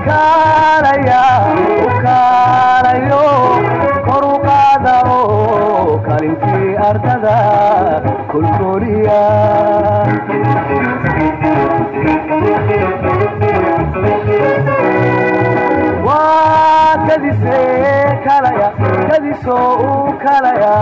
kaalaya u kaalayo kor u qaada oo kalintii ardada kolkoliya waa kadise kalaya kadisoo u kalaya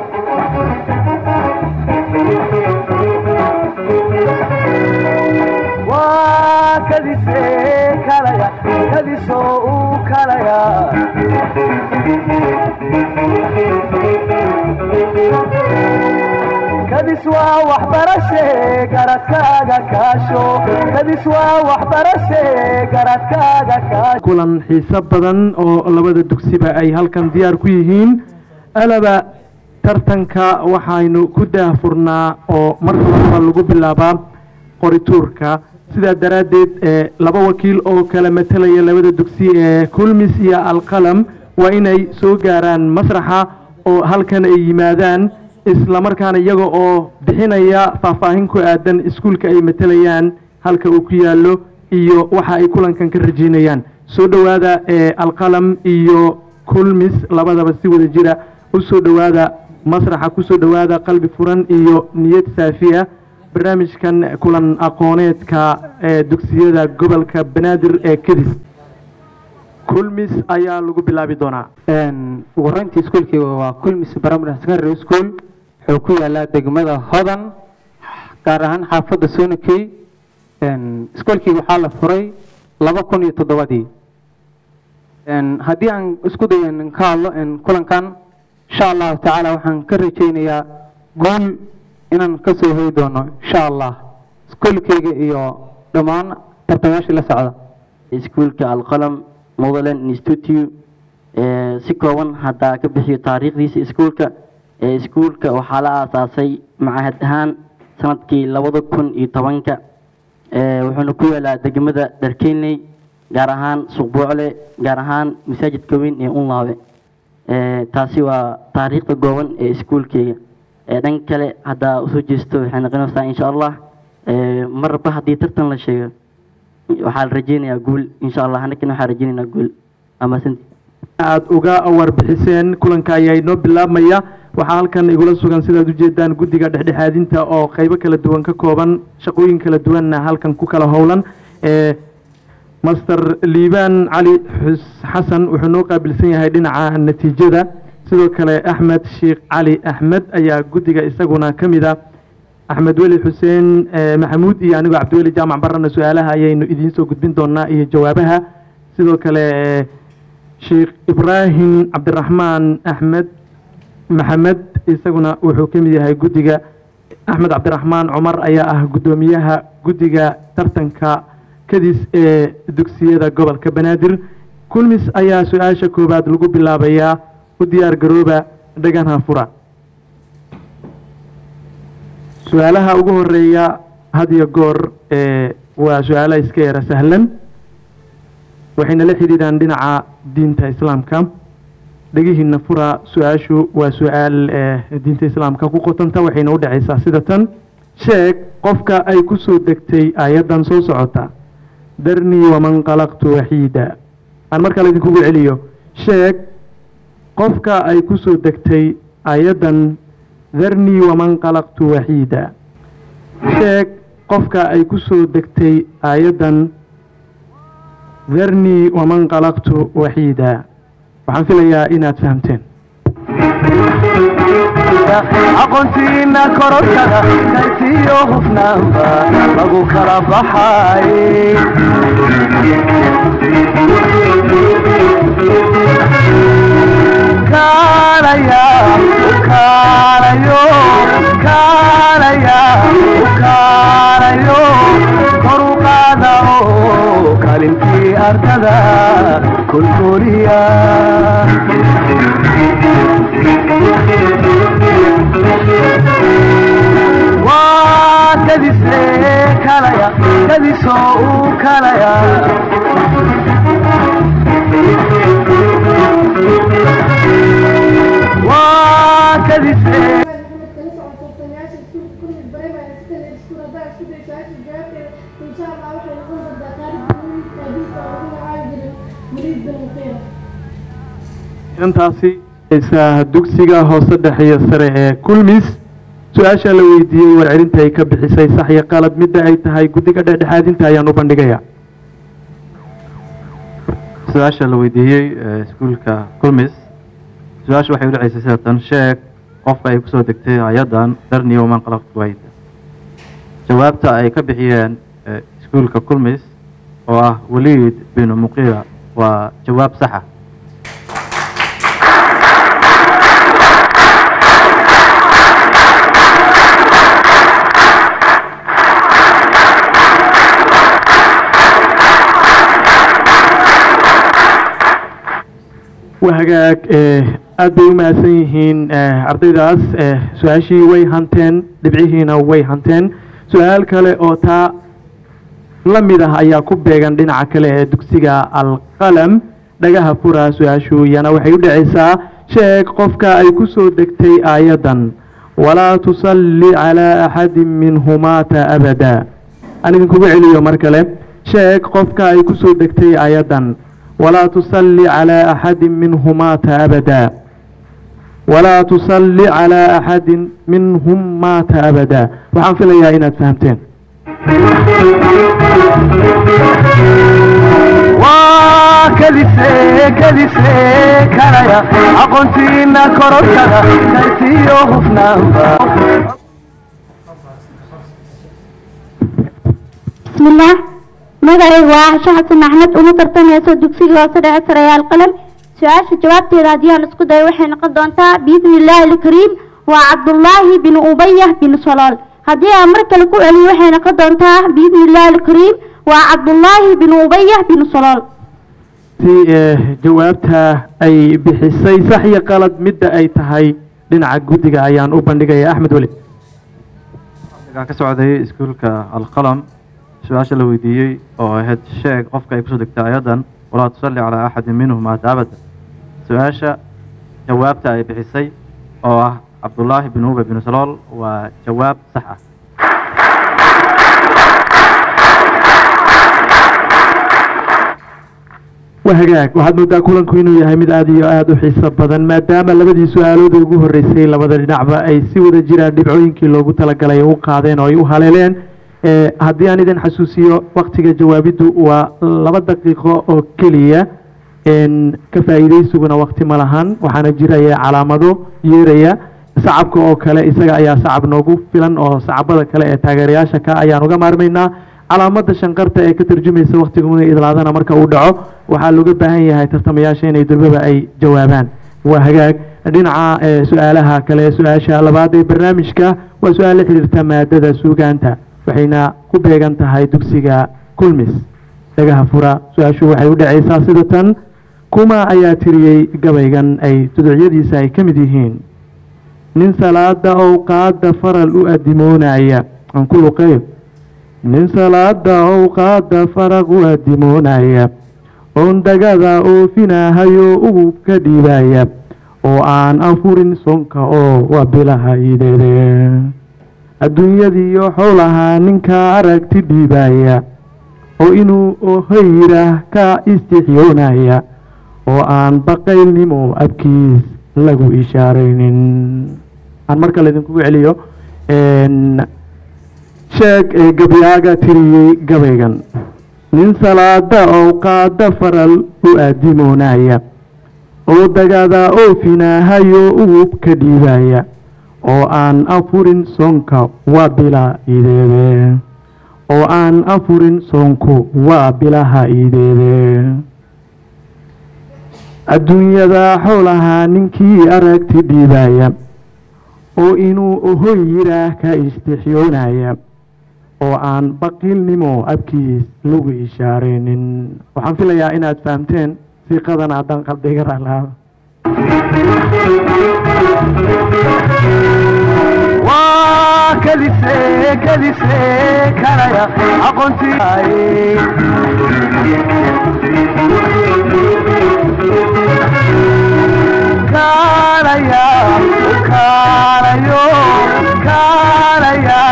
waa kadise kalaya kadisoo u kalaya kadis waa waxbarashe garadkaaga kaasho kadis waa waxbarashe garadkaaga kaasho kulan xiiso badan oo labada dugsiba ay halkan diyaar ku yihiin alaba tartanka waxaynu ku daahfurnaa oo marka horeba lagu bilaabaa qorituurka sidaa daraaddeed ee laba wakiil oo kala matalaya labada dugsi ee kulmis iyo alqalam waa inay soo gaaraan masraxa oo halkan ay yimaadaan islamarkaana iyaga oo bixinaya faahfaahin ku aadan iskuulka ay matalayaan halka uu ku yaallo iyo waxa ay kulankan ka rajeynayaan soo dhowaada ee alqalam iyo kulmis labadaba si wada jira u soo dhowaada masraxa ku soo dhowaada qalbi furan iyo niyad saafiya barnaamijkan kulan aqooneedka ee dugsiyada gobolka banaadir ee kadis kulmis ayaa lagu bilaabi doonaa ugu horeyntii iskuulkii waa kulmis primary secondary school wuxuu ku yaalaa degmada hodan gaar ahaan xaafadda sonakey iskuulkii waxaa la furay laba kun iyo toddobadii haddii aan isku dayo in ka hadlo kulankan insha allahu tacaala waxaan ka rajaynayaa guul inaan kasoo hoyi doono insha allah iskuulkeyga iyo dhammaan tartamayaashii la socda iskuulka alqalam motherland institute ee si kooban haddaa ka bixiyo taariikhdiisa iskuulka ee iskuulka waxaa la aasaasay macahad ahaan sanadkii labada kun iyo tobanka ee wuxuuna ku yaalaa degmada dharkeynley gaar ahaan suqbuucle gaar ahaan masaajidka weyn ee unlaabe ee taasi waa taariikhda gooban ee iskuulkeyga ee dhan kale haddaa usoo jeesto waxay noqonaysaa insha allah ee marba haddii tartan la sheego waxaa la rajeynayaa guul insha allah annagana waxaa rajeynaynaa guul amasanti aada uga warbixiseen kulanka ayaa inoo bilaabmaya waxaa halkan igula sugan sidaad ujeedaan guddiga dhexdhexaadinta oo qeybo kala duwan ka kooban shaqooyin kala duwanna halkan ku kala howlan ee master liibaan cali xus xasan wuxuu noo qaabilsan yahay dhinaca natiijada sidoo kale axmed sheekh cali axmed ayaa guddiga isaguna ka mid a axmed weli xuseen maxamuud iyo anigoo cabdiweli jaamac barana su-aalaha ayaynu idiin soo gudbin doonaa iyo jawaabaha sidoo kale sheekh ibraahim cabdiraxmaan axmed maxamed isaguna wuxuu ka mid yahay guddiga axmed cabdiraxmaan cumar ayaa ah guddoomiyaha guddiga tartanka kadis ee dugsiyada gobolka banaadir kulmis ayaa su-aasha koowaad lagu bilaabayaa u diyaar garooba dhaganha fura su-aalaha ugu horeeya had iyo goor ee waa su-aalaha iska yara sahlan waxayna la xidhiidhaan dhinaca diinta islaamka dhegihiina fura su-aashu waa su-aal ee diinta islaamka ku qotanta waxayna u dhacaysaa sida tan sheeg qofka ay ku soo degtay aayaddan soo socota darnii waman qalaqtu waxiida aan mar kale idinkugu celiyo sheeg qofka ay ku soo degtay aayaddan darnii waman qalaqtu waxiida sheeg qofka ay ku soo degtay aayaddan darnii waman qalaqtu waxiida waxaan filayaa inaad fahamteen aqoontiina korodhada kartiyo hufnaanba lagu kala baxay kaalaya ukaalayo kaalaya ukaalayo kor u qaada oo kalintii ardada kolkoliya waa kadise kalaya kadisoo u kalaya waa kadise insha allah waxay noqon doontaa qaar intaasi isa dugsiga hoose dhexe sare ee kulmis su-aasha la weydiiyey warcelinta ay ka bixisay sax iyo qalad midda ay tahay guddiga dhexdhexaadinta ayaan u bandhigaya su-aasha la weydiiyey ee iskuulka kulmis su-aasha waxay u dhacaysay sida tan sheeg qofka ay kusoo degtay hay-addan darni waman qalaqtu wayda jawaabta ay ka bixiyeen ee iskuulka kulmis oo ah waliid binu muqiira waa jawaab saxa waa hagaag eh, aad bay u mahadsan yihiin eh, ardaydaas eh, su-aashii way hanteen dhibcihiina way hanteen su-aal kale oo taa la mid ah ayaa ku beegan dhinaca kale ee dugsiga alqalam dhagaha fura su-aashu iyana waxay u dhacaysaa sheeg qofka ay ku soo degtay aayaddan walaa tusalli calaa axadin minhumaata abada aan idinkugu celiyo mar kale sheeg qofka ay ku soo degtay aayaddan walaa tusalli calaa axadin minhum maata abada walaa tusalli calaa axadin minhum maata abada waxaan filayaa inaad fahamteen waa kadise kadise kalaya aqoontiina korodhada kartiyo hufnaanba بسم الله magacaygu waa casho xasan axmed uma tartamayso dugsiga hoose dhexe sareeyaal qalam su-aasha jawaabteeda haddii aan isku dayo waxay noqon doontaa biidni illaahi alkariim waa cabdullaahi bin ubayah bin salool haddii aan mar kale ku celiyo waxay noqon doontaa biidni illaahi alkariim waa cabdullaahi bin ubayah bin salool si eh, jawaabta ay bixisay sax iyo qalad midda ay tahay dhinaca guddiga ayaan u bandhigaya axmed weli waxaa ka socday iskuulka alqalam su-aasha la weydiiyey oo ahayd sheeg qofka ay kusoo degtay ayadan walaa tusalli calaa axadin minhum maata abada su-aasha jawaabta ay bixisay oo ah cabdullaahi bin ube bin salool waa jawaab sax ah waa hagaag waxaad moodaa kulanku inuu yahay mid aad iyo aada u xiiso badan maadaama labadii su-aalood ugu horreysay labada dhinacba ay si wada jiraan dhibcooyinkii loogu talagalay ay u qaadeen oo ay u haleeleen Eh, haddii aan idin xasuusiyo waktiga jawaabiddu waa laba daqiiqo oo keliya En, ka faa'iidaysiguna wakti ma lahan waxaana jiraya calaamado yeeraya sacabka oo kale isaga ayaa sacab noogu filan oo sacabada kale ee taageerayaasha ka ayaan uga maarmaynaa calaamada shanqarta ee ka tarjumaysa waktiguna idlaadana marka uu dhaco waxaa looga baahan yahay tartamayaasha inay durbaba ay jawaabaan waa hagaag dhinaca eh, su-aalaha kale su-aasha labaad ee barnaamijka waa su-aal la xiriirta maadada suugaanta waxayna ku beegan tahay dugsiga kulmis dhagaha fura su-aashu waxay u dhacaysaa sida tan kuma ayaa tiriyey gabaygan ay tuducyadiisa ay ka mid yihiin nin salaada owqaada faral u adimoonaya aan ku luqeeyo nin salaada owqaada faraq u adimoonaya oon dagada oofinahayo ugu ka dhiibaya oo aan afurin sonka oo waa bilaha ideede adduunyadiiyo xowlahaa ninka aragti dhiibaya oo inuu ohoyrah ka istixyoonaya oo aan baqaylnimo abkiis lagu ishaaraynin aan mar kale idinkugu celiyo En, sheeg ee gabyaaga tiriyey gabaygan nin salaada owqaada faral u aadimoonaya oo dagada oofinahayo ugu ka dhiibaya oo aan afurin soonka waa bila ideede oo aan afurin soonku waa bilaha ideede adduunyada xowlahaa ninkii aragti dhiibaya oo inuu ohoy yiraah ka istixyoonaya oo aan baqiilnimo abkiis lagu ishaaraynin waxaan filayaa inaad fahamteen siiqadan haddaan qalbiga ralaado waa kadise kadise kalaya aqoontii kaalaya kaalayo kaalaya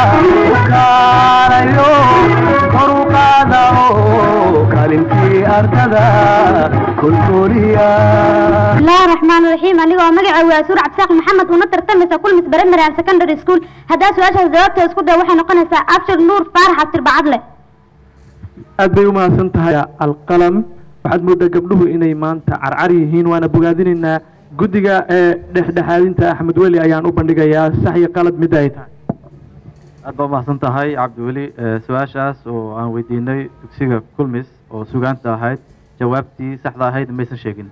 kaalayo kor u qaada oo kaalintii ardada kolkoliya بسم الله الرحمن الرحيم أنا مجا وسور عبد الساق محمد ونطر تمسا كل مس بريمري عن سكندري سكول هذا سؤال جوابته اسكو ده وحنا قنسا أبشر نور فارح عبد البعضلة aad bay u mahadsan tahay alqalam waxaad moodaa gabdhuhu inay maanta carcar yihiin waana bogaadinaynaa guddiga ee dhexdhexaadinta axmed weli ayaan u bandhigayaa sax iyo qalad midda ay tahay aad baa umahadsan tahay cabdiweli Eh, su-aashaas oo aan weydiinay dugsiga kulmis oo sugaanta ahayd jawaabtii saxda ahayd maysan sheegin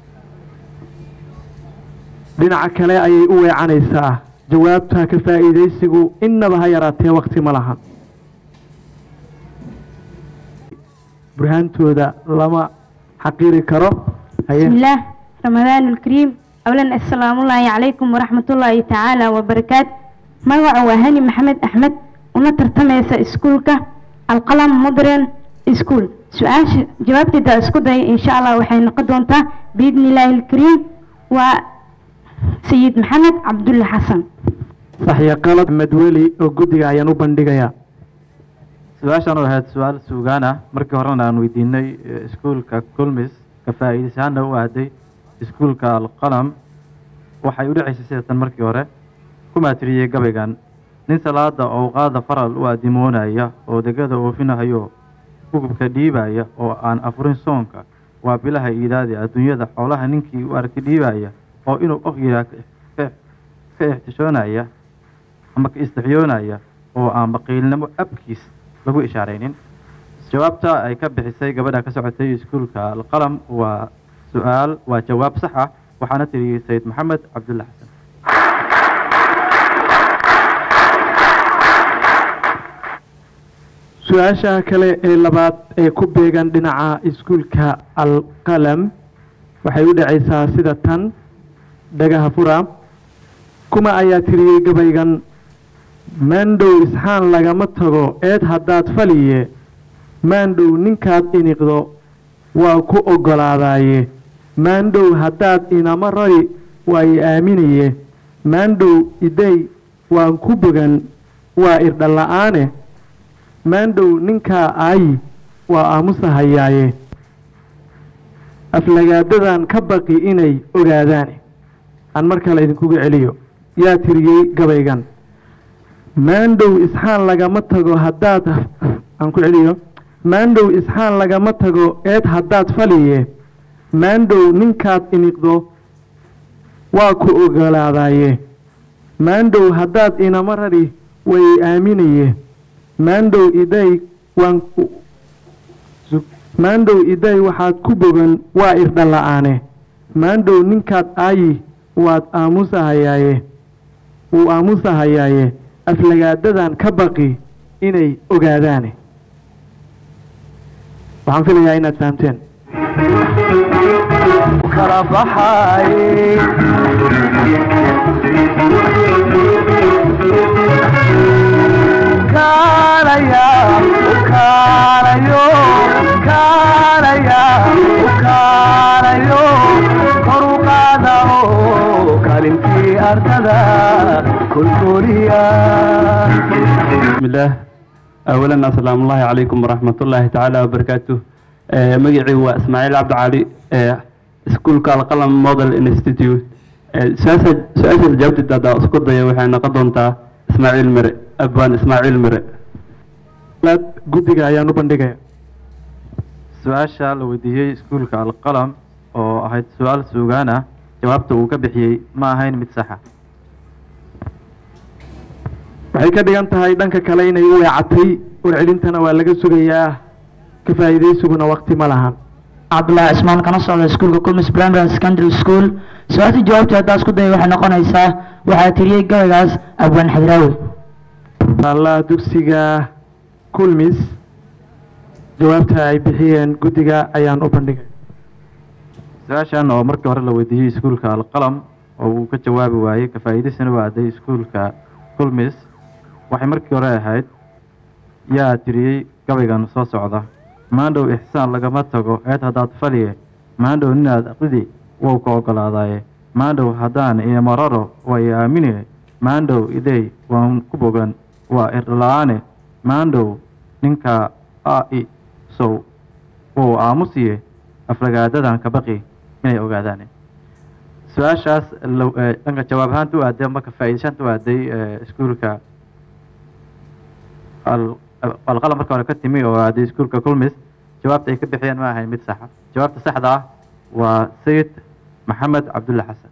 dhinaca kale ayay u weecanaysaa jawaabta ka faa'iidaysigu innaba ha yaraatee wakti ma lahan burhaantooda lama xaqiri karo haye بسم الله رمضان الكريم أولا السلام الله عليكم ورحمة الله تعالى وبركاته مقع وهاني محمد أحمد ونطر تميس اسكولك القلم مدرن اسكول سؤال جوابتي دا اسكول داي إن شاء الله وحين قدونتا بإذن الله الكريم وسيد محمد عبد الله حسن sax iyo qalad axmed weli oo guddiga ayaan u bandhigayaa su-aashaan oo ahayd su-aal sugaan ah markii horena aan weydiinay eh, iskuulka kulmis ka faa'iidaysahaana u aaday iskuulka alqalam waxay u dhacaysay sida tan markii hore ku maatiriyey gabaygan nin salaada owqaada faral u addimoonaya oo degada oofinahayo gugubka dhiibaya oo aan afurin soonka waa bilaha iidaade adduunyada xoolaha ninkii u arki dhiibaya oo inuu og yiraa ka ka ixtishoonaya ama ka istixyoonaya oo aan baqiilnimo abkiis lagu ishaaraynin jawaabta ay ka bixisay gabadha ka socotay iskuulka alqalam waa su-aal waa jawaab sax ah waxaana tiriyey sayid maxamed cabdulla xasan su-aasha kale ee labaad ee ku beegan dhinaca iskuulka alqalam waxay u dhacaysaa sida tan dhagaha fura kuma ayaa tiriyey gabaygan maandhow isxaan lagama tago eed haddaad faliye maandhow ninkaad iniqdo waa ku oggolaadaaye maandhow haddaad inama rari waa i aaminaye maandhow iday waan ku bogan waa irdhala'aane maandhow ninkaa aayi waa aamusahayaaye aflagaadadan ka baqi inay ogaadaane aan mar kale idinkuga celiyo yaa tiriyey gabaygan maandhow isxaan lagama tago haddaad aan ku celiyo maandhow isxaan lagama tago eed haddaad faliye maandhow ninkaad iniqdo waa ku ogolaadaaye maandhow haddaad inama rari way aaminaye maandhow iday waan ku- su- maandhow iday waxaad ku bogan waa irdhala'aane maandhow ninkaad aayi waad aamusahayaaye wuu aamusahayaaye aflagaadadan ka baqi inay ogaadaane waxaan filayaa inaad fahamteen kala baxay kaalaya kaalayo kaalaya kaalayo kor u qaada oo kaalintii ardada kolkoliya بسم الله أولا السلام الله عليكم ورحمة الله تعالى وبركاته آه، مجيعي هو إسماعيل عبد علي آه، سكول كالقلم موديل انستيتيوت سؤال جاوبت دادا اسكت ضيا وحنا قدونتا إسماعيل مري أبان إسماعيل مري laad guddiga ayaan u bandhigaya su-aasha la weydiiyey iskuulka alqalam oo ahayd su-aal sugaan ah jawaabta uu ka bixiyey ma ahayn mid saxa waxay ka dhigan tahay dhanka kale inay u weecatay warcelintana waa laga sugayaa ka faa'iidaysiguna waqti ma lahan cabdullaahi cismaan kana socda iskuulka culmis primary and secondary school su-aasha jawaabta haddaa isku daya waxay noqonaysaa waxaa tiriyey gabaygaas abwaan xadraawi allah dugsiga kulmis jawaabta ay bixiyeen guddiga ayaan u bandhigay su-aashan oo markii hore la weydiiyey iskuulka alqalam oo uu ka jawaabi waayey ka faa'iidaysana u aaday iskuulka kulmis waxay markii hore ahayd yaa tiriyey gabaygan soo socda maandhow ixsaan lagama tago eed haddaad faliye maandhow ninaad aqridi wou ka ogolaadaaye maandhow haddaan imararo waa i aamine maandhow idey waan ku bogan waa irdhala-aane maandhow ninka a i sow wou aamusiye aflagaadadan ka baqi inay ogaadaan su-aashaas lo- eh, dhanka jawaab ahaanta u aaday marka faa'iidashanta u aaday eh, iskuulka al- al- alqalam marka hore ka timi oo aaday iskuulka kulmis jawaabta ay ka bixiyeen ma ahayn mid saxa jawaabta saxda ah waa sayid maxamed cabdulle xasan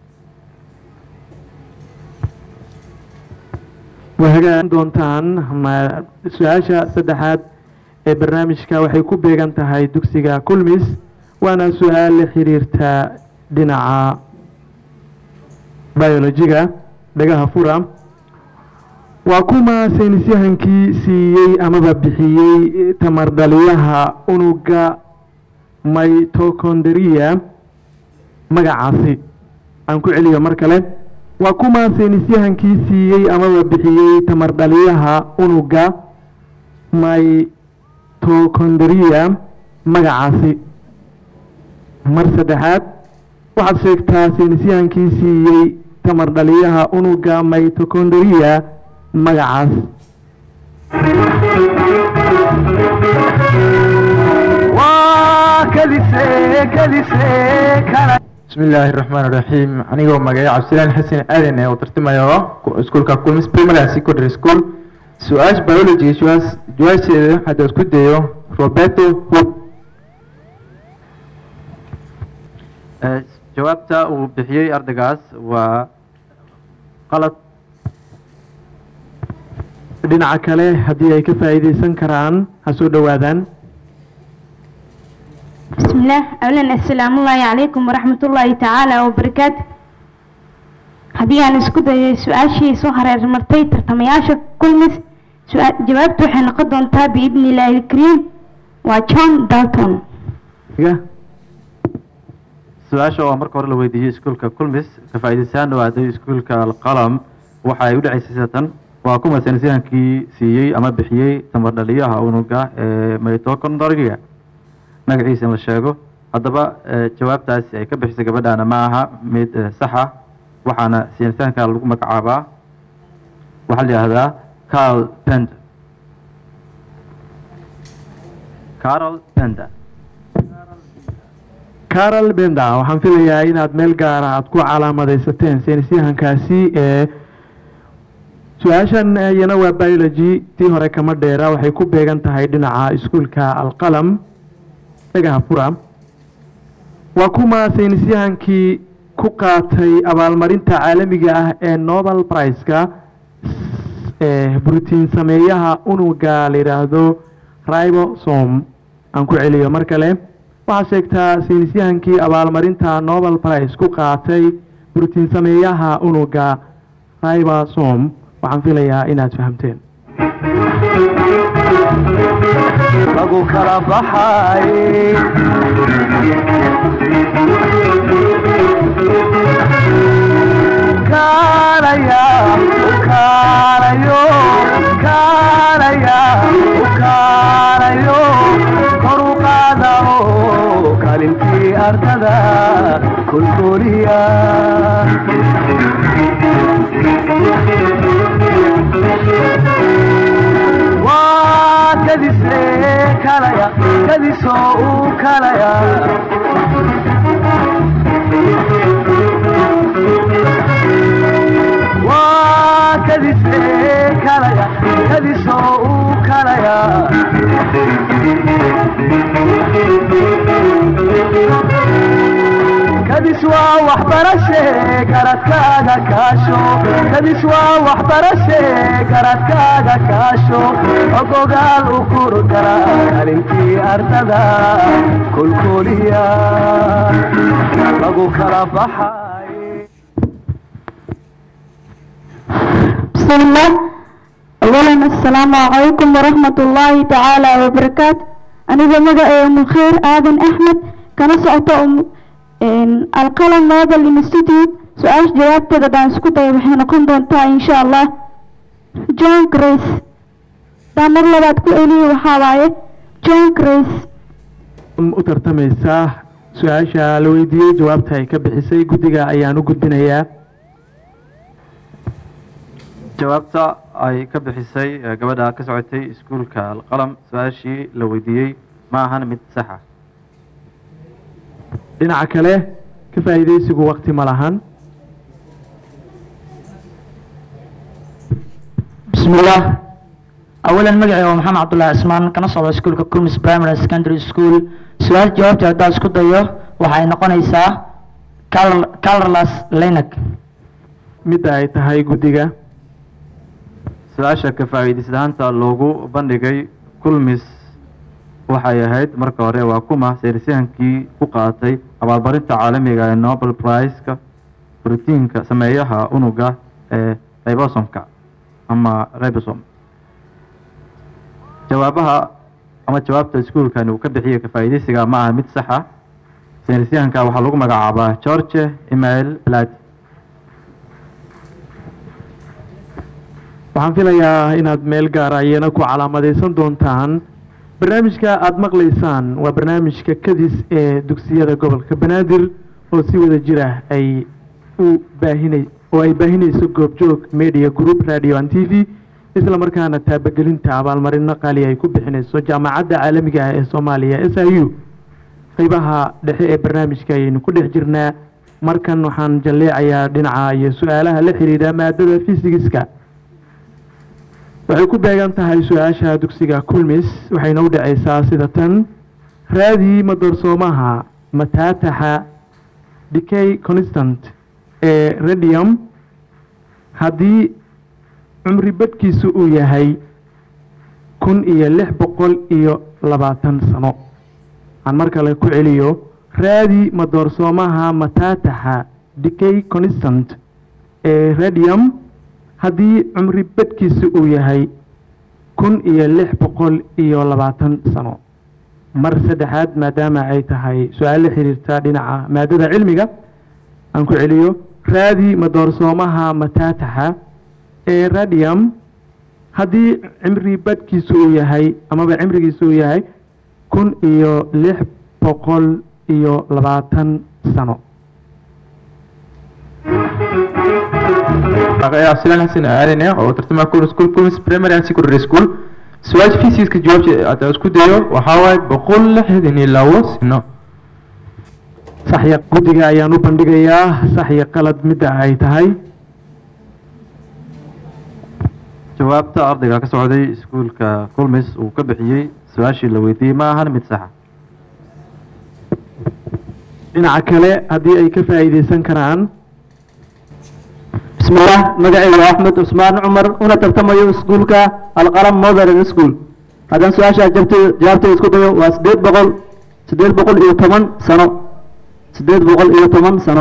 waa hagaagan doontaan ma- su-aasha saddexaad ee barnaamijka waxay ku beegan tahay dugsiga kulmis waana su-aal la xiriirta dhinaca biolojiga dhagaha fura waa kuma saynisyahankii siiyey amaba bixiyey tamar dhaliyaha unuga mitochondria magacaasi aan ku celiyo mar kale waa kuma saynisyahankii siiyey amaba bixiyey tamar dhaliyaha unuga mitochondria magacaasi mar saddexaad waxaad sheegtaa saynisyahankii siiyey tamar dhaliyaha unuga mitochondria magacaas waa kadise kadise kala بسم الله الرحمن الرحيم anigoo magaca cabdilaan xasan aadan ee u tartamayo iskuulka kulmis primary and secondary school su-aasha biology su-aas- jawaabteeda hadda isku dayo roberto hood Eh, jawaabta uu bixiyey ardaygaas waa qalad dhinaca kale haddii ay ka faa'iidaysan karaan ha soo dhowaadaan بسم الله أولا السلام الله عليكم ورحمة الله تعالى وبركاته haddii aan isku dayo su-aashii soo hareer martay tartamayaasha kulmis su-aa- jawaabtu waxay noqon doontaa biidni illaahi ilkariim waa john dalton Iga. su-aasha oo marka hore la weydiiyey iskuulka kulmis ka faa'iidaystaan oo aaday iskuulka alqalam waxa ay u dhacaysay sidatan waa kuma saynisyahankii siiyey ama bixiyey tamar dhaliyaha unuga ee mitochondria magaciisa in la sheego haddaba eh, jawaabtaasi ay ka bixisay gabadhaana ma aha mid eh, sax ah waxaana saynisyahanka lagu magacaabaa waxaa la yidhahdaa carl pender carl pender carol benda waxaan filayaa inaad meel gaara aad ku calaamadaysateen saynisyahankaasi ee su-aashan iyana waa biology tii hore kama dheera waxay ku beegan tahay dhinaca iskuulka alqalam dhagaha fura waa kuma saynisyahankii ku qaatay abaalmarinta caalamiga ah ee nobel prize-ka ee brotiin sameeyaha unuga la yidhaahdo ribosome aan ku celiyo mar kale waxaad sheegtaa saynisyahankii abaalmarinta nobel prize ku qaatay brotiin sameeyaha unuga ribosome waxaan filayaa inaad fahamteen lagu kala baxay kaalaya kaalayo kaalaya kaalayo kor u qaada oo kaalintii ardada kulkuliya waa kadise kalaya kadisoo uu kalaya waa kadise kalaya kadisoo uu kalaya kadis waa waxbarashe garadkaaga kaasho kadis waa waxbarashe garadkaaga kaasho ogogaal u kurgara kalintii ardada kulkuliya lagu kala baxay بسم الله أولا السلام عليكم ورحمة الله تعالى وبركاته أنا بمدى أم الخير آدم أحمد كان سأطأ القلم هذا الانستيتيوت سؤال جواب تقدر سكوتا وحين نكون دونتا إن شاء الله جون كريس دامر لبعد كل إلي وحاواي جون كريس u tartamaysa su-aasha la weydiiyey jawaabta ay ka bixisay guddiga ayaan u gudbinayaa jawaabta ay ka bixisay eh, gabadha ka socotay iskuulka alqalam su-aashii la weydiiyey ma ahan mid sax ah dhinaca kale ka faa'iidaysigu waqti ma lahan بسم الله أولا مقعي ومحمد عبد الله عثمان كان صعب سكول كومس برايمري سكندري سكول سؤال جوابتي هذا اسكو دايو waxay noqonaysaa colorless linux midda ay tahay guddiga su-aasha ka faa'iidaysanaanta loogu bandhigay kulmis waxay ahayd marka hore waa kuma saynisyahankii ku qaatay abaalmarinta caalamiga ee nobel prize-ka brotiinka sameeyaha unuga ee ribosomka ama ribosom jawaabaha ama jawaabta iskuulkan uu ka bixiyey ka faa'iidaysiga ma aha mid saxa saynisyahanka waxaa lagu magacaabaa george email blad waxaan filayaa inaad meel gaara iyana ku calaamadaysan doontaan barnaamijka aada maqlaysaan waa barnaamijka kadis ee dugsiyada gobolka banaadir oo si wada jir ah ay u baahinay oo ay baahinayso goobjoog media group radio and t v isla markaana taabagelinta abaalmarino qaali ay ku bixinayso jaamacadda caalamiga ah ee soomaaliya s i u qeybaha dhexe ee barnaamijka ayaynu ku dhex jirnaa markan waxaan jalleecayaa dhinaca iyo su-aalaha la xidhiidha maadada fisigiska waxay ku beegan tahay su-aasha dugsiga kulmis waxayna u dhacaysaa sida tan raadii madoorsoomaha mataataxa decay constant ee radium haddii cumri badhkiisu uu yahay kun iyo lix boqol iyo labaatan sano aan mar kale ku celiyo raadi madoorsoomaha mataataxa decay constant ee radium haddii cumri badhkiisu uu yahay kun iyo lix boqol iyo labaatan sano mar saddexaad maadaama ay tahay su-aal la xiriirta dhinaca maadada cilmiga aan ku celiyo raadi madoorsoomaha mataataxa ee radium haddii cimri badhkiisu uu yahay amaba cimrigiisu uu yahay kun iyo lix boqol iyo labaatan sano cabdilaan xasan aadan ah oo tartama kul school kulmis primary and secondary school su-aasha physics jawaabta hadda isku dayo waxaa waaye boqol lixdan iyo labo sano saxya guddiga ayaan u bandhigayaa saxya qalad midda ay tahay jawaabta ardayga ka socday iskuulka kulmis uu ka bixiyey su-aashii la weydiiyey ma ahan mid saxa dhinaca kale haddii ay ka faa'iidaysan karaan بسم الله مقعي أحمد عثمان عمر أنا ترتمي سكولك القلم مودرن سكول هذا سؤال جبت جابت سكول وسديد بقول سديد بقول إيه ثمان سنة سديد بقول إيه ثمان سنة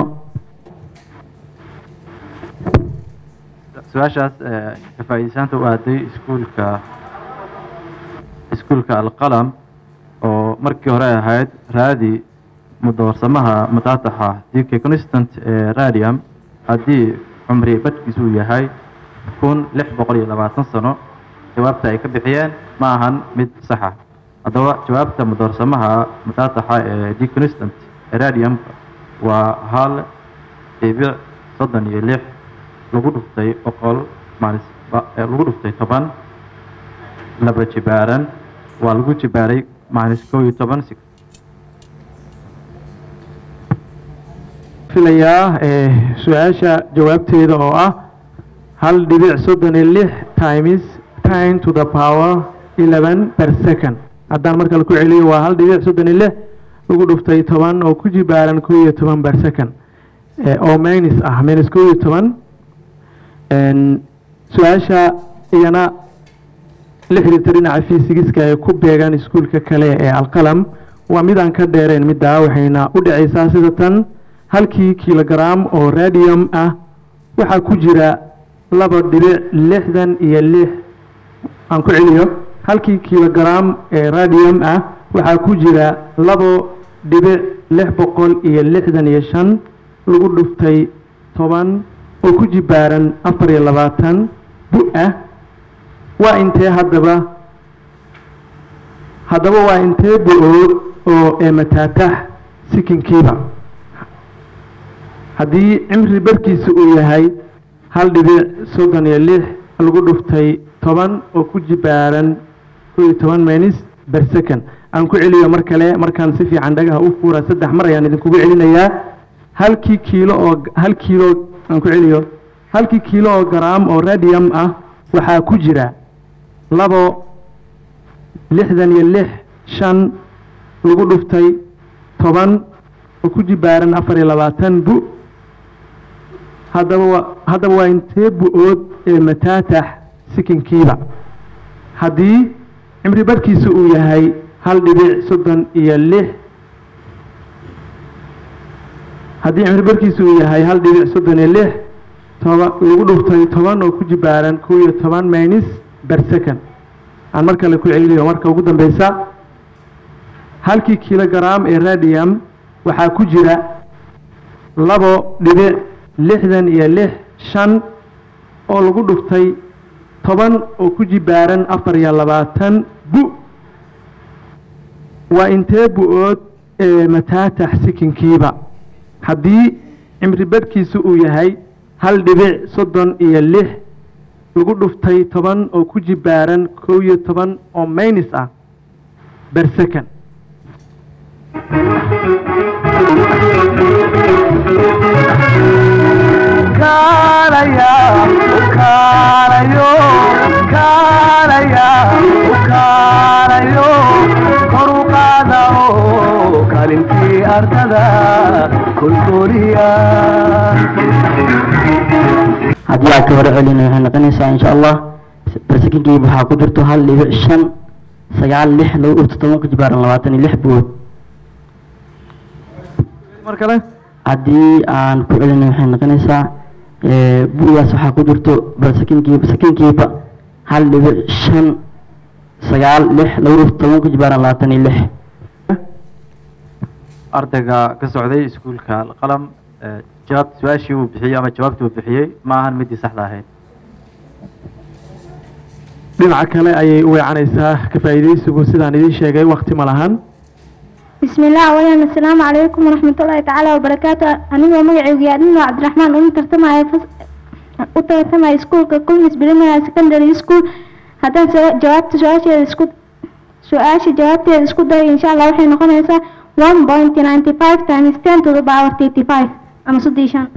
su-aashaas ka faa'iidaysaanta u aaday iskuulka iskuulka alqalam oo markii hore ahayd raadi mudoorsamaha mataataxa dk constant ee radium haddii cumri badhkiisu uu yahay kun lix boqol iyo labaatan sano jawaabta ay ka bixiyeen ma ahan mid saxa haddaba jawaabta mudoorsamaha mataataxa ee d constant ee radiumka waa hal dhibic soddon iyo lix lagu dhuftay boqol maalis lagu dhuftay toban laba jibaaran waa lagu jibaaray maalis kow iyo toban filayaa su-aasha jawaabteeda oo ah hal dhibic soddon iyo lix times time to the power eleven per second haddaan markale ku celiyo waa hal dhibic soddon iyo lix lagu dhuftay toban oo ku jibaaran kow iyo toban per second oo minus ah minus kow iyo toban su-aasha iyana la xiriirta dhinaca fisigiska ee ku beegan iskuulka kale ee alqalam waa midaan ka dheereen middaa waxayna u dhacaysaa sida tan halkii kilogram oo radium ah waxaa ku jira laba dhibic lixdan iyo lix aan ku celiyo halkii kilogram ee radium ah waxaa ku jira labo dhibic lix boqol iyo lixdan iyo shan lagu dhuftay toban oo ku jibaaran afar iyo labaatan bu ah waa intee haddaba haddaba waa intee bu-ood oo eemataatax sikinkiiba haddii cimri barkiisa uu yahay hal dhibic soddon iyo lix lagu dhuftay toban oo ku jibaaran kow iyo toban minis ber second aan ku celiyo mar kale markaan si fiican dhagaha u fuura saddex mar ayaan idinkugu celinayaa halkii kiilo oo hal kiilo aan ku celiyo halkii kiilo oo garaam oo radium ah waxaa ku jira labo lixdan iyo lix shan lagu dhuftay toban oo ku jibaaran afar iyo labaatan bu haddaba waa haddaba waa intee bu-ood ee mataatax sikinkiiba haddii cimri badhkiisa uu yahay hal dhibic soddon iyo lix haddii cimri badhkiisa uu yahay hal dhibic soddon iyo lix toba lagu dhuftay toban oo ku jibaaran kow iyo toban minus ber second aan mar kale ku celinayo marka ugu dambeysa halkii kilogram ee radium waxaa ku jira labo dhibic lixdan iyo lix shan oo lagu dhuftay toban oo ku jibaaran afar iyo labaatan bu waa intee bu-ood ee mataatax sikinkiiba haddii cimri badhkiisa uu yahay hal dhibic soddon iyo lix lagu dhuftay toban oo ku jibaaran kow iyo toban oo maynis ah ber second kalintii ardada kulkuliya haddii aad ka hore celina waxay noqonaysaa insha allah barsekinkii waxaa ku jirto hal dhibic shan sagaal lix lagu dhufto toban ku jibaaran labaatan iyo lix buod mar kale haddii aan ku celina waxay noqonaysaa bu'daas waxaa ku jirto barsekinkii sakinkiiba hal dhibic shan sagaal lix lagu dhufto toban ku jibaaran labaatan iyo lix ardayga ka socday iskuulka alqalam eh, jawaab su-aashii uu bixiyey ama jawaabtii uu bixiyey ma ahan midii saxda ahayd dhinaca kale ayay u weecanaysaa ka faa'iidaysigu sidaan idiin sheegay wakti ma lahan بسم الله أولا السلام عليكم ورحمة الله تعالى وبركاته أنا مجعي وقاعدين عبد الرحمن أنا ترتمى فس وترتمى سكول ككل نسبة لنا سكندري سكول هذا جوابت سؤال سكول سؤال جوابت سكول ده إن شاء الله وحين نكون هسه 1.95 times 10 to the power 35 أما صديشان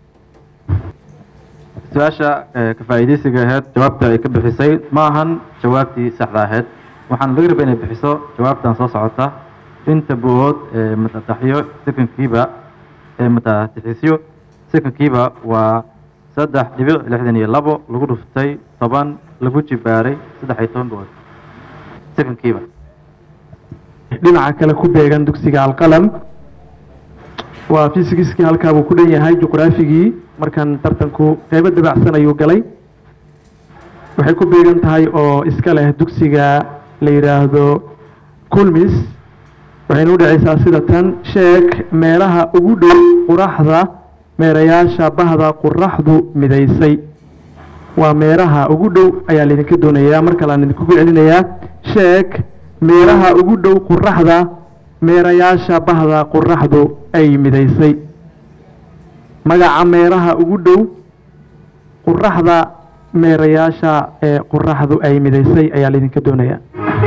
su-aasha eh, ka faa'iidaysiga ahayd jawaabta ay ka bixisay ma ahan jawaabtii saxda ahayd waxaan laga rabay inay bixiso jawaabtan soo socota inta bu-ood ee matataxyo sekonkiiba ee matatixisyo sekonkiiba waa saddex dhibic lixdan iyo labo lagu dhuftay toban lagu jibaaray saddex iyo toban bu-ood sekonkiiba dhinaca kale ku beegan dugsiga alqalam waa fisigiskii halkaa buu ku dhan yahay juqraafigii markan tartanku qeybo dabacsan ayuu galay waxay ku beegan tahay oo iska leh dugsiga la yidhaahdo kulmis waxayna u dhacaysaa sida tan sheeg meelaha ugu dhow quraxda meerayaasha bahda quraxdu midaysay waa meeraha ugu dhow ayaa laydinka doonayaa mar kale aan idinkugu celinayaa sheeg meeraha ugu dhow quraxda meerayaasha bahda quraxdu ay midaysay magaca meeraha ugu dhow quraxda meerayaasha ee quraxdu ay midaysay ayaa laydinka doonayaa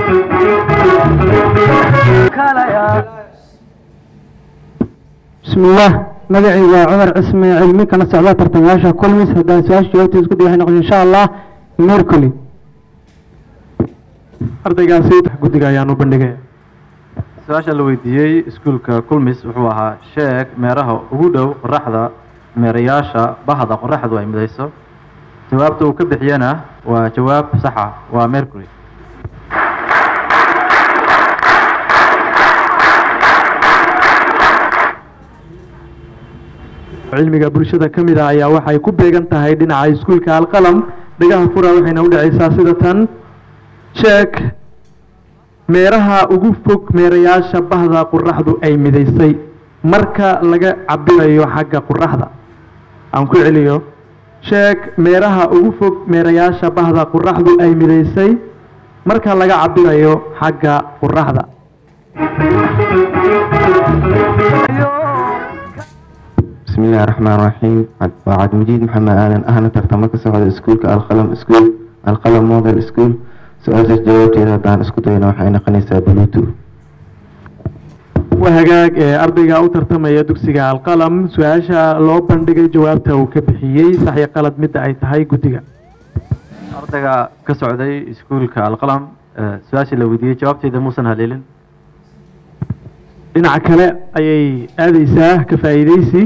بسم الله مدعي وعمر اسمي علمي كان سعودة ترتماشا كل مس هدان سؤال جوابتي اسكو دي نقول ان شاء الله ميركولي ardaygaasi guddiga ayaan u bandhigaya su-aasha la weydiiyey iskuulka kulmis wuxuu ahaa sheeg meeraha ugu dhow qoraxda meerayaasha bahda qoraxdu ay midayso jawaabta uu ka bixiyana waa jawaab saxa waa mercury cilmiga bulshada ka mid ah ayaa waxay ku beegan tahay dhinaca iskuulka alqalam dhagaha fura waxayna u dhacaysaa sida tan sheeg meeraha ugu fog meerayaasha bahda quraxdu ay midaysay marka laga cabirayo xagga quraxda aan ku celiyo sheeg meeraha ugu fog meerayaasha bahda quraxdu ay midaysay marka laga cabirayo xagga quraxda بسم الله الرحمن الرحيم وعد مجيد محمد آدم أهلا ترتمك سعود سكول القلم سكول القلم موديل سكول سؤال جوابتي هذا دان اسكو دينا وحين قنيسة بلوتو waa hagaag ee ardayga u tartamaya dugsiga alqalam su-aasha loo bandhigay jawaabta uu ka bixiyey sax iyo qalad midda ay tahay guddiga ardayga ka socday iskuulka alqalam eh, su-aashii la weydiiyey jawaabteeda muusan haleelin dhinaca kale ayay aadeysaa ka faa'iideysi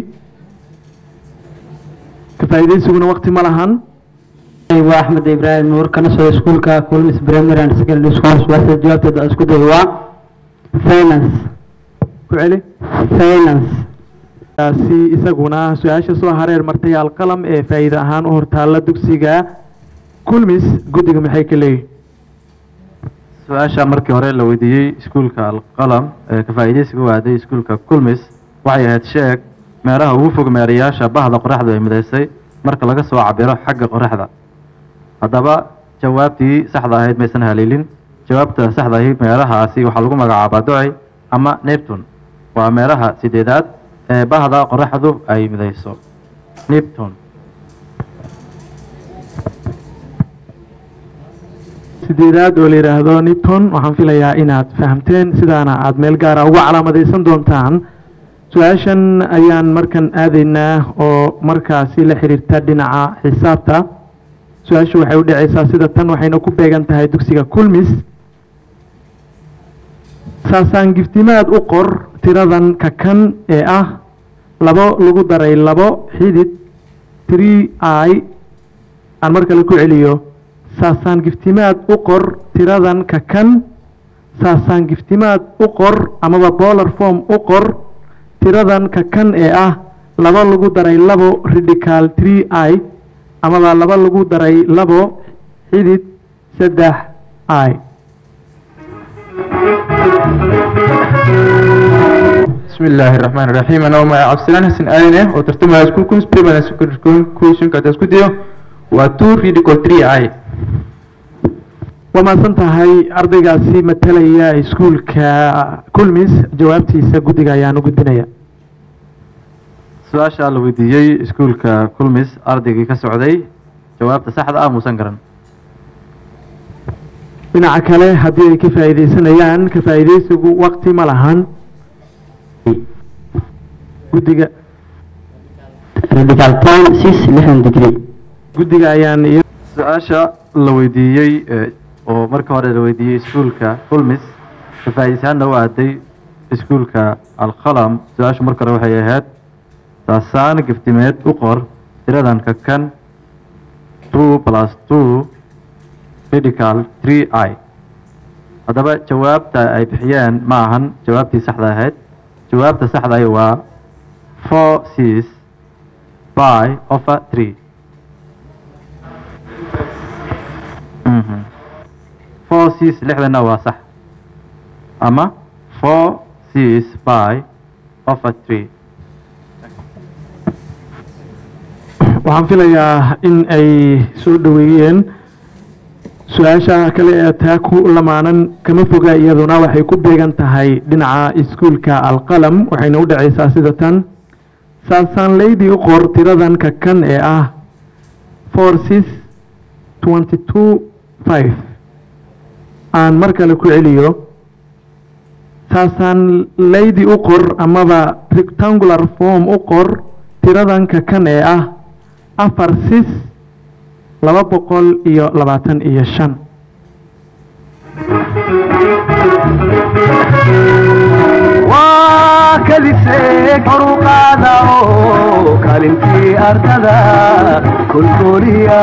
ka faa'iideysiguna waqti ma lahan waa axmed ibraahim nuur kana socda iskuulka kulmis primary and secondary school su-aasha jawaabteeda aan isku dayo waa finance ku celi finance kaasi isaguna su-aasha soo hareer martay alqalam ee faa'iide ahaan u hortaalla dugsiga kulmis guddiga maxay ka leeyihin su-aasha markii hore la weydiiyey iskuulka alqalam ee ka faa'iideysiga u aaday iskuulka kulmis waxay ahayd sheeg meelaha ugu fog meerayaasha bahda qoraxdu ay midaysay marka laga soo cabiro xagga qoraxda haddaba jawaabtii saxda ahayd maysan haleelin jawaabta saxda ahi meelahaasi waxaa lagu magacaabaa docey ama neptune waa meelaha sideedaad ee bahda qoraxdu ay midayso neptune sideedaad oo la yidhaahdo nipton waxaan filayaa inaad fahamteen sidaana aad meel gaara uga calaamadaysan doontaan su-aashan ayaan markan aadaynaa oo markaasi la xiriirta dhinaca xisaabta su-aashu waxay u dhacaysaa sida tan waxayna ku beegan tahay dugsiga kulmis saasaan giftimaad u qor tiradan ka kan ee ah labo lagu daray labo xidid three i aan mar kale ku celiyo saasaan giftimaad u qor tiradan ka kan saasaan giftimaad u qor amaba bolar form u qor tiradan ka kan ee ah laba lagu daray labo radical three i amaba laba lagu daray labo xidid saddex i بسم الله الرحمن الرحيم أنا وما عبد السلام حسن آينة وترتمى سكول كونس بريمال سكول كويشن كاتا سكوديو وتو ريديكول 3 اي waa mahadsan tahay ardaygaasi matalaya iskuulka kulmis jawaabtiisa guddiga ayaan u gudbinaya su-aasha la weydiiyey iskuulka kulmis ardaygii ka socday jawaabta saxda ah muusan garan dhinaca kale haddii ay ka faa'iideysanayaan ka faa'iideysigu waqti ma lahan guddiga radical ten six lixdan degree guddiga ayaan iyo su-aasha la weydiiyey eh, oo marka hore la weydiiyey iskuulka kulmis ka faa'iideysaanna u aaday iskuulka alqalam su-aashu marka hore waxay ahayd saasaan giftimeed u qor tiradan ka kan two plus two radical three i haddaba jawaabta ay bixiyeen ma ahan jawaabtii saxda ahayd jawaabta saxda ahi waa four six by over three Mhm. four six lixdana waa sax ama four six by over three waxaan filayaa in ay soo dhoweeyeen su-aasha kale ee taa ku lamaanan kama foga iyaduna waxay ku beegan tahay dhinaca iskuulka alqalam waxayna u dhacaysaa sida tan saasaan leydi u qor tiradan ka kan ee ah four six twenty two five aan mar kale ku celiyo saasaan leydi u qor amaba rectangular form u qor tiradan ka kan ee ah afar sis laba boqol iyo labaatan iyo shan waa kadisee kor u qaada oo kaalintii ardada kolkoliya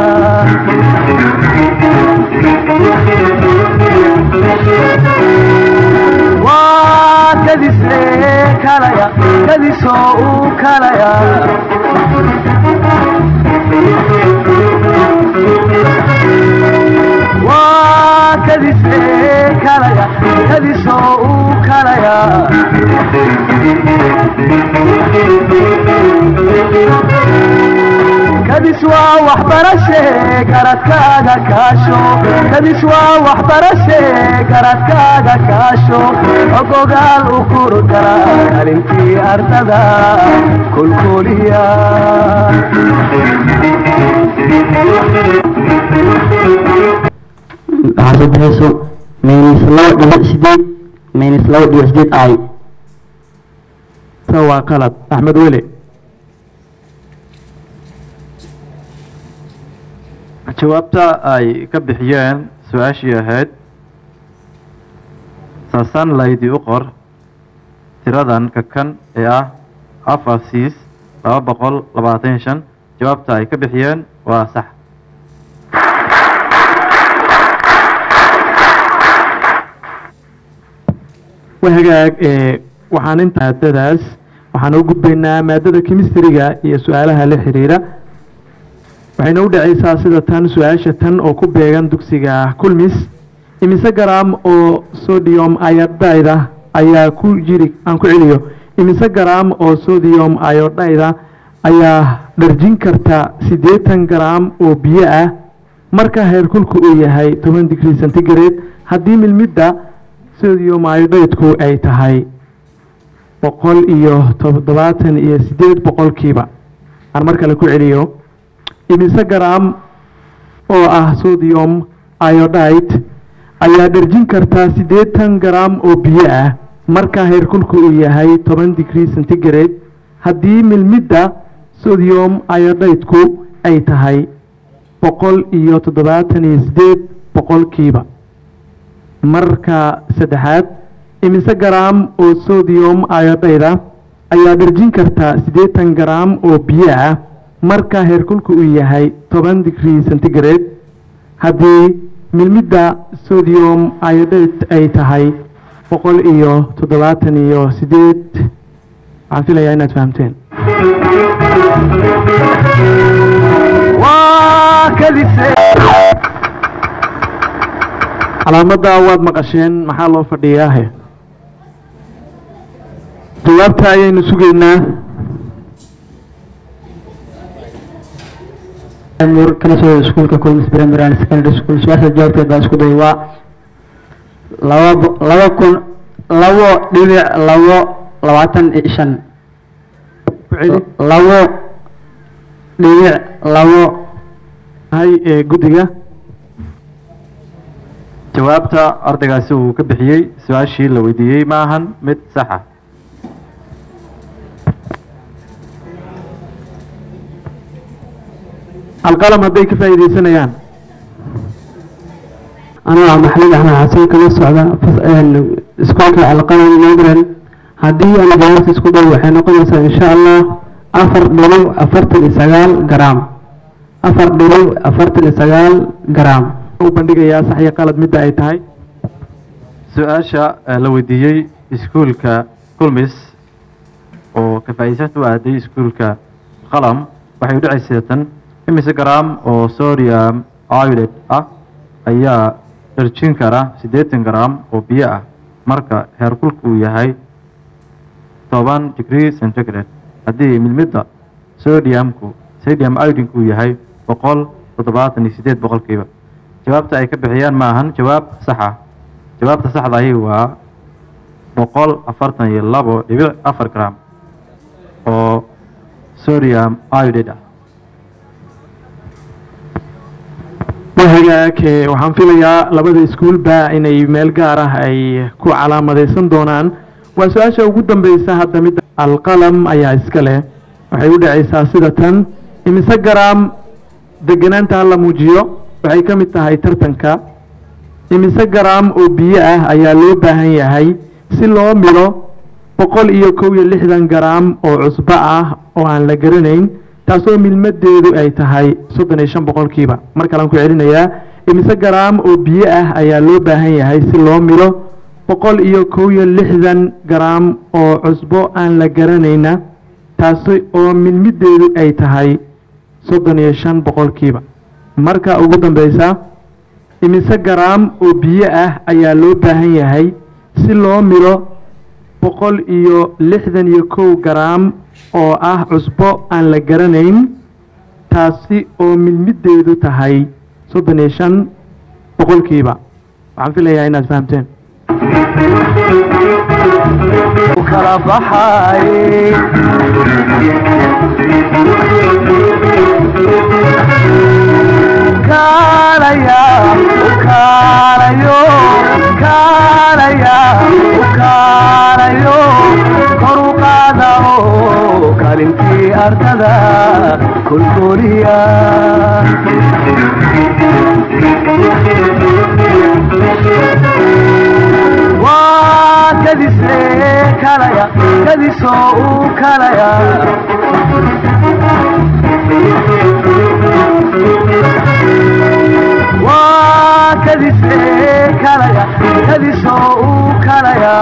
waa kadisee kalaya kadisoo uu kalaya waa kadisee kalaya kadisoo uu kalaya kadis waa waxbarashe garadkaaga kaasho kadis waa waxbarashe garadkaaga kaasho ogogaal u kurgala kalintii ardada kolkoliya waxaa soo baxayso minus laba dhibic sideed minus laba dhibic sideed i se waa qalad axmed weli jawaabta ay ka bixiyeen su-aashii ahayd saasan laydi u qor tiradan kakan ee ah afar siis laba boqol labaatan iyo shan jawaabta ay ka bixiyeen waa sax wahagaag ee waxaan inta maadadaas waxaan u gudbaynaa maadada chemistryga iyo su-aalaha la xiriira waxayna u dhacaysaa sida tan su-aasha tan oo ku beegan dugsiga kulmis imise garaam oo sodium iodide ayaa ku jiri aan ku celiyo imise garaam oo sodium iodide ayaa dharjin karta siddeetan garaam oo biyo ah marka heerkulku uu yahay toban degree centigrade haddii milmidda sodium iodide-ku ay tahay boqol iyo toddobaatan iyo siddeed boqolkiiba aan mar kale ku celiyo imise garaam oo ah sodium iodide ayaa dharjin kartaa siddeetan garaam oo biyo ah marka heerkulku uu yahay toban degree centigrade haddii milmidda sodium iodide-ku ay tahay boqol iyo toddobaatan iyo siddeed boqolkiiba marka saddexaad imise garaam oo sodium iodide ayaa dharjin kartaa siddeetan garaam oo biyo ah marka heerkulku uu yahay toban degree centigrade haddii milmidda sodium iodide ay tahay boqol iyo toddobaatan iyo siddeed waxaan filayaa inaad fahamteen waa kadise calaamadda waad maqasheen maxaa loo fadhiyaahe jawaabta ayaynu sugaynaa nur kala soo iskuulka kulmis primary and secondary school su-aasha jawaabteed baa isku day waa laba bo- laba kun labo dhibic labo labaatan iyo shan labo dhibic labo hay ee guddiga jawaabta ardaygaasi uu ka bixiyey su-aashii la weydiiyey ma ahan mid saxa alqalam hadday ka faa'iidaysanayaan anaa maxamed axmed xasan kala socda fas- een, iskuulka alqalam modern haddii aan jawaabta isku dhow waxay noqonaysaa insha allah afar dhibic afartan iyo sagaal garaam afar dhibic afartan iyo sagaal garaam u bandhigayaa sax iyo qalad midda ay tahay su-aasha eh, la weydiiyey iskuulka kulmis oo ka faa'iidaysata u aaday iskuulka qalam waxay u dhacaysa tan imise garaam oo sodium iodide ah ayaa dharjin kara siddeetan garaam oo biyo ah marka heerkulku uu yahay toban degree centigrade haddii milmidda sodiumku sodium iodinku uu yahay boqol toddobaatan iyo siddeed boqolkiiba jawaabta ay ka bixiyaan ma ahan jawaab sax ah jawaabta saxda ahi waa boqol afartan iyo labo dhibic afar gram oo sodium iodide ah wahagaag ee waxaan filayaa labada iskuulba inay meel gaar ah ay ku calaamadaysan doonaan waa su-aasha ugu dambeysa hadda midda alqalam ayaa iska leh waxay u dhacaysaa sida tan imise garaam deganaanta hala muujiyo waxay ka mid tahay tartanka imise garaam oo biyo ah ayaa loo baahan yahay si loo milo boqol iyo kow iyo lixdan garaam oo cusbo ah oo aan la garanayn taasoo milmadeedu ay tahay soddon iyo shan boqolkiiba mar kalean ku celinayaa imise garaam oo biyo ah ayaa loo baahan yahay si loo milo boqol iyo kow iyo lixdan garaam oo cusbo aan la garanayna taasi oo milmideedu ay tahay soddon iyo shan boqolkiiba marka ugu dambeysa imise garaam oo biyo ah ayaa loo baahan yahay si loo milo boqol iyo lixdan iyo kow garaam oo ah cusbo aan la garanayn taasi oo milmideedu tahay soddon iyo shan boqolkiiba waxaan filayaa inaad fahamteen kala baxay kaalaya kaalayo kaalaya kaalayo kor u qaada ardada kulkuliya waa kadise kalaya kadisoo uu kalaya waa kadise kalaya kadisoo uu kalaya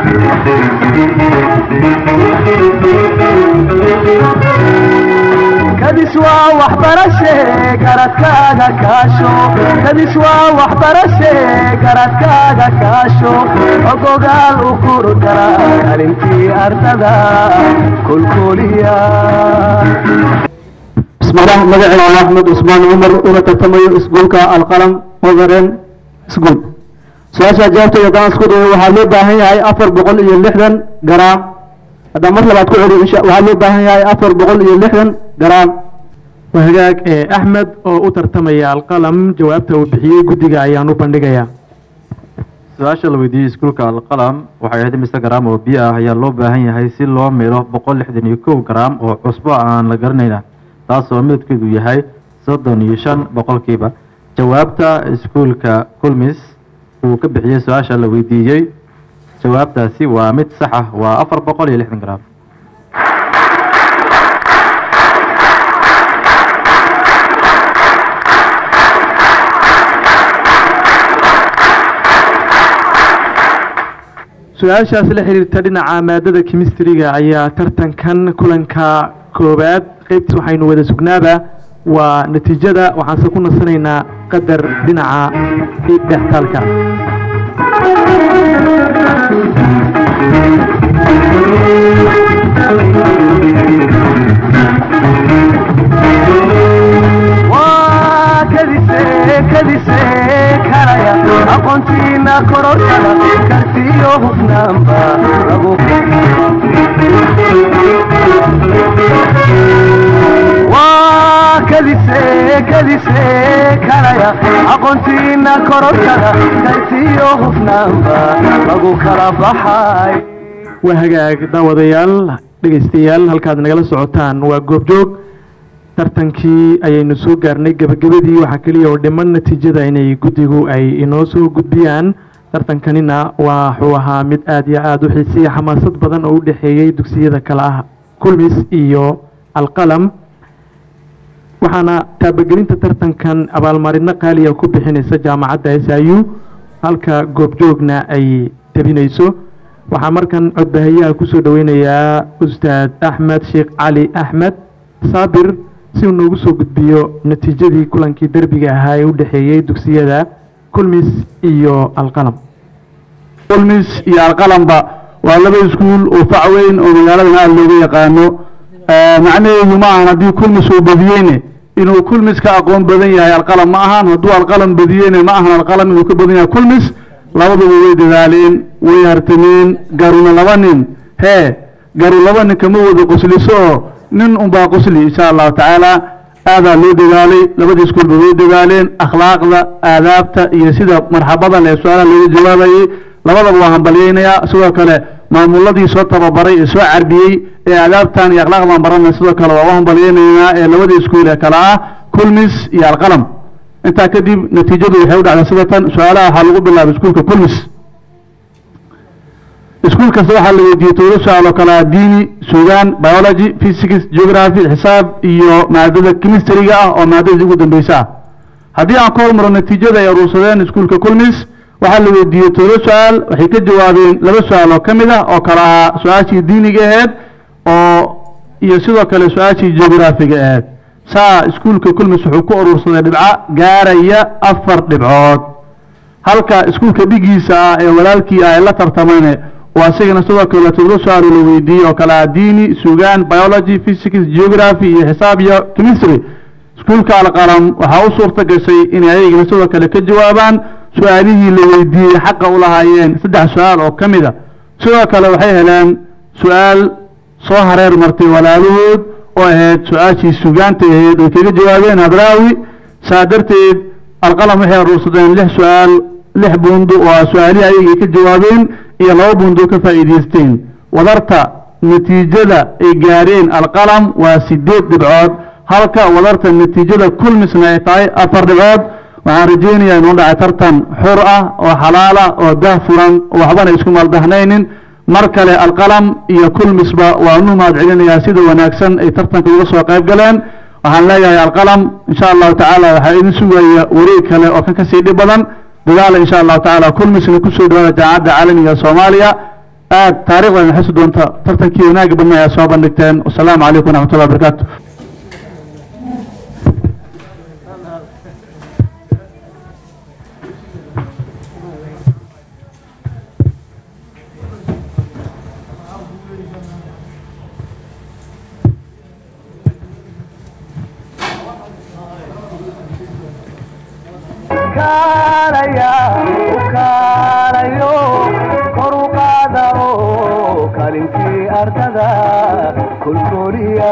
kadis waa waxbarashe garadkaaga kaasho kadis waa waxbarashe garadkaaga kaasho ogogaal u kurgala kalintii ardada kulkuliya بسم الله مجعي أحمد عثمان عمر أنا تتمي اسقولك القلم مودرن اسقول سؤال جاوبت يدان اسقول وحلو باهي هاي أفر بقول إيه لحدن جرام هذا مرة بعد كل إن شاء وحلو باهي هاي أفر بقول إيه لحدن جرام wahagaag ee axmed oo u tartamaya alqalam jawaabta uu bixiyey guddiga ayaan u bandhigayaa su-aasha la weydiiyey iskuulka alqalam waxay ahayd mise garaam oo biyo ah ayaa loo baahan yahay si loo milo boqol lixdan iyo kow garaam oo cusbo aan la garanayna taasoo midabkeedu yahay soddon iyo shan boqolkiiba jawaabta iskuulka kulmis uu ka bixiyey su-aasha la weydiiyey jawaabtaasi waa mid sax ah waa afar boqol iyo lixdan garaam su-aashaas la xiriirta dhinaca maadada kimistriga ayaa tartankan kulanka koowaad qeybtiis waxaynu wada sugnaaba waa natiijada waxaanse ku nasanaynaa qadar dhinaca dhextaalka waa kadise kadise kalaya aqoontiina kororkada kartiyo hufnaanba lagu waa kadise kadise kalaya aqoontiina kororkada kartiyo hufnaanba lagu kala baxay waa hagaag daawadayaal dhegaystayaal halkaad nagala socotaan waa goobjoog tartankii ayaynu soo gaarnay gebagabadii waxaa keliya oo dhiman natiijada inay guddigu ay inoo soo gudbiyaan tartankanina waxuu ahaa mid aad iyo aada u xiiseeya xamaasad badan oo u dhexeeyey dugsiyada kale ah kulmis iyo alqalam waxaana taabagelinta tartankan abaalmarino qaaliya ku bixinaysa jaamacadda s i u halka goobjoogna ay tebinayso waxaa markan codbahayaha kusoo dhaweynayaa ustaad axmed sheekh cali axmed saabir si uu noogu soo gudbiyo natiijadii kulankii derbiga ahaa ee u dhexeeyey dugsiyada kulmis iyo alqalam kulmis iyo alqalamba waa laba iskuul oo fac weyn oo magaaladan aada looga yaqaano macnaheedu ma ahan haddii kulmis uu badiyeyne inuu kulmis ka aqoon badan yahay alqalam ma ahan hadduu alqalam badiyeyne ma ahan alqalam inuu ka badan yahay kulmis labaduba way dadaaleen way hartameen garuna laba nin hee garu laba nin kama wada qosliso oo nin unbaa qosli insha allahu tacaala aadaa loo dadaalay labadii iskuulba way dadaaleen akhlaaqda aadaabta iyo sida marxabada leh su-aalaha looga jawaabayey labadaba waa hambalyeynayaa sidoo kale maamuladii soo tababaray ee soo carbiyey ee aadaabtan iyo akhlaaqdan baranay sidoo kale waa u hambalyeynaynaa ee labadii iskuul ee kale ah kulmis iyo alqalam intaa kadib natiijadu waxay u dhacday sida tan su-aalaha waxaa lagu bilaabay iskuulka kulmis iskuul kasta waxaa la weydiiyey todoba su-aal oo kale ah diini sugaan biology physics geography xisaab iyo maadada chemistryga ah oo maadadii ugu dambeysa ah haddii aan ka hormaro natiijada ay aruursadeen iskuulka kulmis waxaa la weydiiyey todoba su-aal waxay ka jawaabeen laba su-aal oo ka mid ah oo kale ahaa su-aashii diiniga aheyd oo iyo sidoo kale su-aashii geographiga aheyd saa iskuulka kulmis wuxuu ku aruursaday dhibco gaaraya afar dhibcood halka iskuulka dhigiisa ah ee walaalkii ah ee la tartamayne waa isagana sidoo kale todoba su-aal oo la weydiiyey oo kale ah diini sugaan biology physics geography iyo xisaab iyo chemistry iskuulka alqalam waxaa u suurta gashay inay ayagana sidoo kale ka jawaabaan su-aalihii la weydiiyey xaqa u lahaayeen saddex su-aal oo ka mid a sidoo kale waxay heleen su-aal soo hareer martay walaalahood oo ahayd su-aashii sugaanta ahayd ay kaga jawaabeen hadraawi saa darteed alqalam waxay aruursadeen lix su-aal lix buundo oo ah su-aalihii ayagay ka jawaabeen iyo laba buundo ka faa'iidaysteen wadarta natiijada ay gaareen alqalam waa sideed dhibcood halka wadarta natiijada kulmisna ay tahay afar dhibcood waxaan rajaynayaa inuu dhacay tartan xur ah oo xalaal ah oo dah furan oo waxbana isku maldahnaynin mar kale alqalam iyo kulmisba waanu mahad celinayaa sida wanaagsan ay tartanka uga soo qayb galeen waxaan leeyahay alqalam insha allahu tacaala waxaa idin sugaya wareeg kale oo kan kasii dhib badan dadaala insha allahu tacaala kulmisna kusoo dhawaada jaamacadda caalamiga soomaaliya aad taariikhdan xusi doonta tartankii wanaagga badna ayaa soo bandhigteen wasalaamu calaykum waraxmatullahi wabarakaatu kaalaya u kaalayo kor u qaada oo kaalintii ardada kolkoliya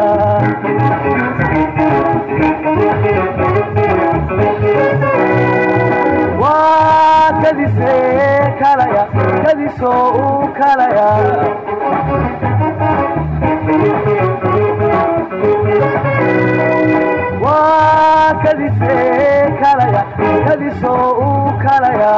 waa kadise kalaya kadisoo u kalaya waa kadise kalaya kadisoo u kalaya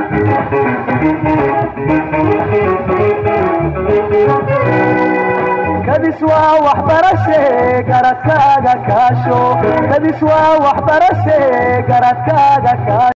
kadis waa waxbarashe garadkaaga kaasho kadis waa waxbarashe garadkaaga kaasho